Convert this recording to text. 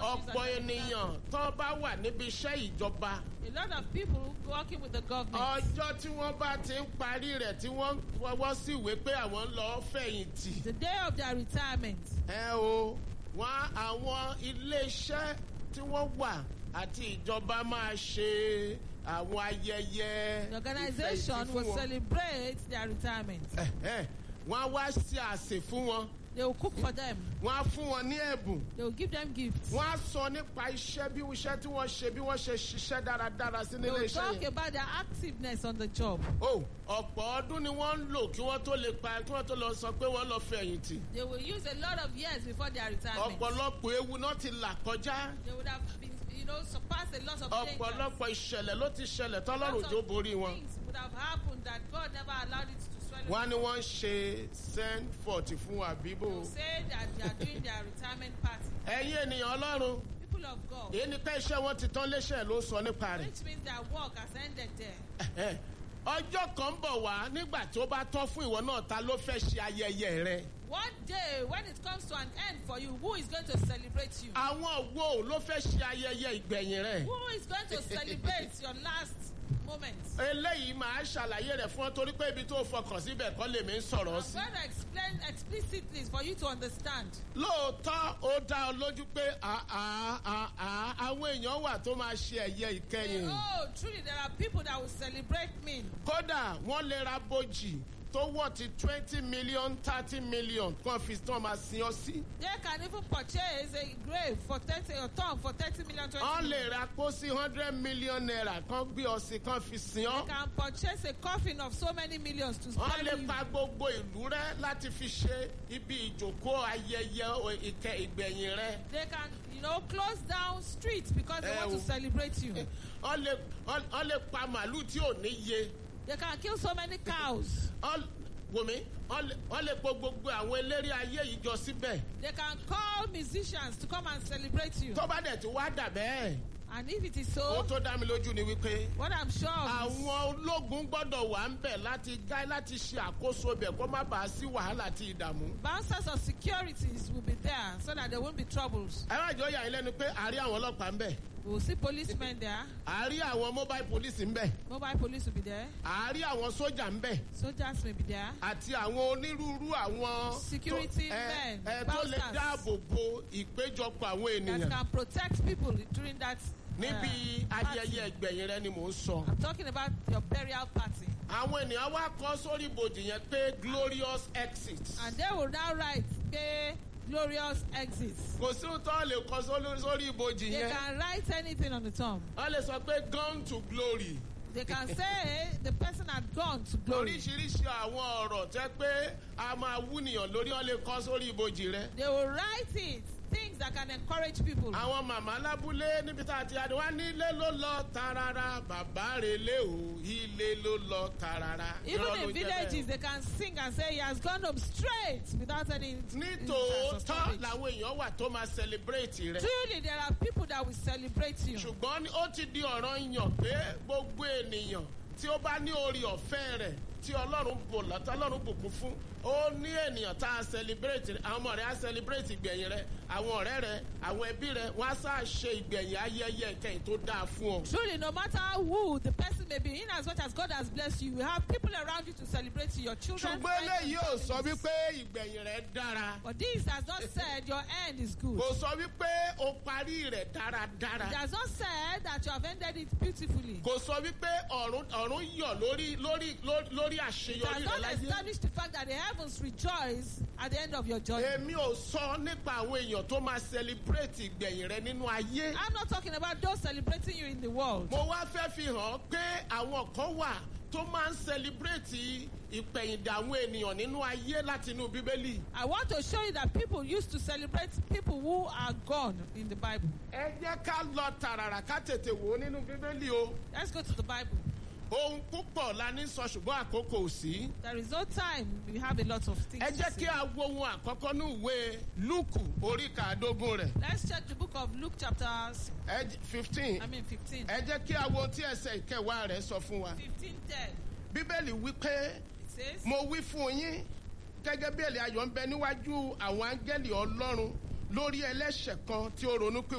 ọ̀pọ̀ and ènìyàn tó bá wà níbi iṣẹ́ ìjọba A lot of people working with the government. ọjọ́ tí wọ́n bá ti ń parí rẹ̀ tí wọ́n fọwọ́ sí ìwé pé àwọn ń lọ fẹ̀yìntì. The day of their retirement. ẹ o wọn àwọn iléeṣẹ́ tí wọ́n wà àti ìjọba máa ṣe àwọn ayẹyẹ The organization ìfẹ̀yìntì will fún wọn. celebrate their retirement. Ẹ̀hẹ́, wọ́n á wá ṣe àsè fún wọn They will cook for them. wọ́n á fún wọn ní ẹ̀bùn They will give them gifts. wọ́n á sọ nípa iṣẹ́ bí iṣẹ́ tí wọ́n ṣe bí wọ́n ṣe ṣiṣẹ́ dáradára sí They nílé will iṣẹ́ talk yẹn. about their activeness on the job. o ọ̀pọ̀ ọdún ni wọ́n ń lò kí wọ́n tó lè pa kí wọ́n tó lọ sọ pé wọ́n lọ fẹ̀yìntì. They will use a lot of years before their retirement. ọ̀pọ̀lọpọ̀ ewu náà ti là kọjá They would have been, you know, surpassed a lot of dangers. ọ̀pọ̀lọpọ̀ ìṣẹ̀lẹ̀ ló ti ṣẹlẹ̀ Lots tọ́lọ́run of jó borí wọn. Things would have happened that God never allowed it to swallow. wọ́n á ní wọ́n ń ṣe send forty fún àbíbò. They will say that they are doing their retirement party. ẹ̀yin ènìyàn ọlọ́run People of God, èyí ni pé iṣẹ́ wọn ti tán léṣẹ̀ ló sọ nípa rẹ̀. which means their work has ended there. ọjọ́ kan ń bọ̀ wá nígbà tó bá tán fún ìwọ náà ta ló fẹ́ ṣe ayẹyẹ rẹ. One day, when it comes to an end for you, who is going to celebrate you? àwọn wo ló fẹ́ ṣe ayẹyẹ ìgbẹ̀yìn rẹ. Who is going to celebrate your last moment? eléyìí máa ṣàlàyé rẹ̀ fún ọ torí pé ibi tó fọkàn síbẹ̀ kọ́ lèmi ń sọ̀rọ̀ I'm sí. going to explain explicitly for you to understand. lóòótọ́ ó dá ọ lójú pé àá àá àwọn èèyàn wà tó máa ṣe ẹ̀yẹ ìkẹyìn. Oh, truly, there are people that will celebrate me. kódà wọ́n lè ra bojì tó wọ̀ ti twenty million thirty million kan fi tán máa sin ọ sí. They can even purchase a grave for 30 or tomb for 30 million, 20 wọ́n lè million. ra pósí hundred million naira kan gbé ọ sí kan fi sin They ọ. can purchase a coffin of so many millions to wọ́n spare lè you. pa gbogbo ìlú rẹ láti fi ṣe ibi ìjòkó ayẹyẹ ìkẹ ìgbẹ̀yìn rẹ. They can, you know, close down streets because they Eh, want to oh. celebrate you. wọ́n lè wọ́n lè pa màálù tí ò ní ye. They can kill so many cows. Wọ́n- wòmí wọ́n lè- wọ́n lè po gbogbo àwọn eléré ayé yìí jọ síbẹ̀. They can call musicians to come and celebrate you. tó bá dẹ̀ tí wá dà bẹ́ẹ̀. And if it is ohun so, tó dá mi lójú ni wípé. what I'm sure of is àwọn ológun gbọ́dọ̀ wà ń bẹ̀ láti gáí láti ṣe àkóso bẹ̀ kó má bàa sí wàhálà àti ìdààmú. bouncers of securities will be there so that there won't be troubles. ẹ má jọ yà yín lẹ́nu pé àárí àwọn ọlọ́pàá ń bẹ̀ We'll see policemen there. àárí àwọn mobile police ń bẹ̀ Mobile police will be there. àárí àwọn sójà ń bẹ̀ Soldiers may be there. àti àwọn onírúurú àwọn tó- Security ẹ- men, ẹ, tó lè bouncers. dáàbò bo ìpéjọpọ̀ àwọn That ènìyàn can protect people during that. uh, níbi party. ayẹyẹ ìgbẹ̀yìn rẹ ni mò ń sọ. I'm talking about your burial party. àwọn ènìyàn wá kọ́ sórí ibojì yẹn pé glorious exit. And they will now write, pay glorious exits. kò sí ohun tó lè kọ́ sórí- sórí ibojì They yẹn. can write anything on the tomb. wọ́n lè sọ pé gone to glory. They can say the person had gone to glory. oríṣiríṣi àwọn ọ̀rọ̀ tẹ́ pé a máa wúnìyàn lórí ọ́ lè kọ́ sórí ibojì rẹ. They will write it, things that can encourage people. àwọn màmá lábúlé níbi tá a ti adé wá ní ilé ló lọ tarara bàbá rẹ lé o ilé ló lọ tarara. Even Irọ́ ló in jẹ́ villages, bẹ́ẹ̀. they can sing and say he has gone home straight without any. nítòótọ́ stoppage. làwọn èèyàn wà tó máa celebrate rẹ. Truly, there are people that will celebrate you. ṣùgbọ́n ní- ó ti di ọ̀ràn yàn pé gbogbo ènìyàn tí ó bá ní orí ọ̀fẹ́ rẹ̀ tí ọlọ́run bò lọ́tọ́ ọlọ́run bùkún fún ó ní ènìyàn tá a celebrate rẹ̀ àwọn ọmọ rẹ̀ á celebrate ìgbẹ̀yìn rẹ̀ àwọn ọ̀rẹ́ rẹ̀ àwọn ẹbí rẹ̀ wọ́n á sá ṣe ìgbẹ̀yìn ayẹyẹ ìkẹyìn tó dáa fún ọ. Truly, no matter who the person may be, in as much as God has blessed you, you have people around you to celebrate you, your children. ṣùgbọ́n friends, and eléyìí ò sọ families. wípé ìgbẹ̀yìn rẹ̀ dára But this has not said your end is good. kò sọ wípé o parí rẹ̀ dáradára It has not said that you have ended it beautifully. kò sọ wípé ọ̀run ọ̀run yọ̀ lórí lórí lórí- lórí It has àṣeyọrí rẹ̀ not láyé. established the fact that the heavens rejoice at the end of your journey. èmi ò sọ nípa àwọn èèyàn tó máa celebrate ìgbẹ̀yìn rẹ nínú ayé. I'm not talking about those celebrating you in the world. mo wá fẹ́ fi hàn pé àwọn kan wà tó máa ń celebrate ìpẹ̀yìndà àwọn ènìyàn nínú ayé láti inú bíbélì. I want to show you that people used to celebrate people who are gone in the Bible. ẹ jẹ́ ká lọ tààràrà ká tètè wò ó nínú bíbélì o. Let's go to the Bible. ohun púpọ̀ la ní sọ ṣùgbọ́n àkókò ò sí. There is no time. We have a lot of things. ẹ to jẹ́ say. kí a wo ohun àkọ́kọ́ ní ìwé lúùkù orí kàádógún rẹ̀ Let's check the book of Luke, chapter s- fifteen. I mean 15. ẹ jẹ́ kí a wo ohun tí ẹsẹ̀ ìkẹwàá rẹ̀ sọ fún wa. 15 10. bíbélì wí pé It says, mo wí fún yín gẹ́gẹ́ bí èlé ayọ̀ ń bẹ níwájú àwọn áńgẹ́lì ọlọ́run lórí ẹlẹ́ṣẹ̀ kan tí ó ronú pé